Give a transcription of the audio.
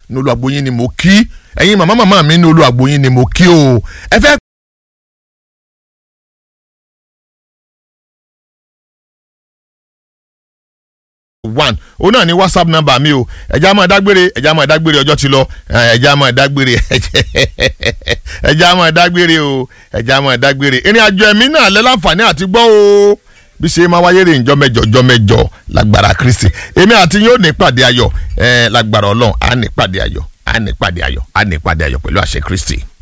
ní olùwàgbóyin ni mo kí ẹ̀yin màmá màmá mi ní olùwàgbóyin ni mo kí o ẹ fẹ́ one òun náà ní whatsapp number mi o ẹja máa dágbére ẹja máa dágbére ọjọ́ ti lọ ẹja máa dágbére ẹja máa dágbére o ẹja máa dágbére ìrìn àjò ẹ̀mí náà lẹ́ láǹfààní àti gbọ́ o bí ṣe máa wáyé rè ń jọ mẹ́jọ jọ mẹ́jọ lágbára kristi èmi àti yóò ní pàdé ayọ̀ lágbára ọlọ́run á ní pàdé ayọ̀ á ní pàdé ayọ̀ á ní pàdé ayọ̀ pẹ̀lú àṣẹ kristi.